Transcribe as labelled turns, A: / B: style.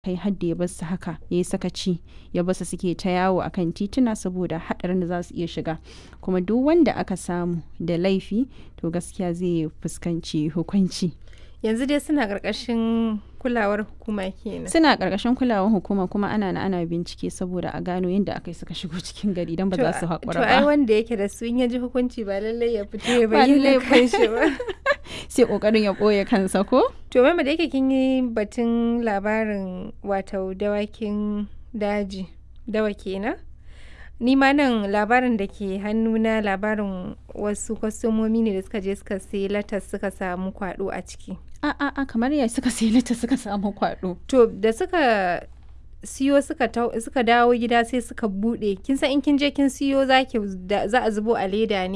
A: kai har da ya bar su haka ya yi sakaci ya bar su suke ta yawo akan tituna saboda haɗarin da za su iya shiga kuma duk wanda aka samu da laifi to gaskiya zai fuskanci hukunci
B: yanzu dai suna ƙarƙashin kulawar hukuma kenan
A: suna ƙarƙashin kulawar hukuma kuma ana na ana bincike saboda a gano yadda aka yi suka shigo cikin gari don ba za su haƙura
B: to ai
A: ba
B: wanda yake da su in ya ji hukunci ba lallai ya fito ya
A: Ba lallai
B: bayyana
A: ba.
B: kanshi ba
A: sai ƙoƙarin ya ɓoye kansa ko
B: to mama da yake kin yi batun labarin wato dawakin daji dawa kenan ni ma nan labarin da ke hannuna labarin wasu kwastomomi ne da suka je suka sai latas suka samu kwado a ciki
A: a a a kamar ya suka sai lita suka samu kwaɗo
B: to da suka siyo suka tau- suka dawo gida sai suka bude kin san in kin je kin siyo zaki da- za a zubo a leda ne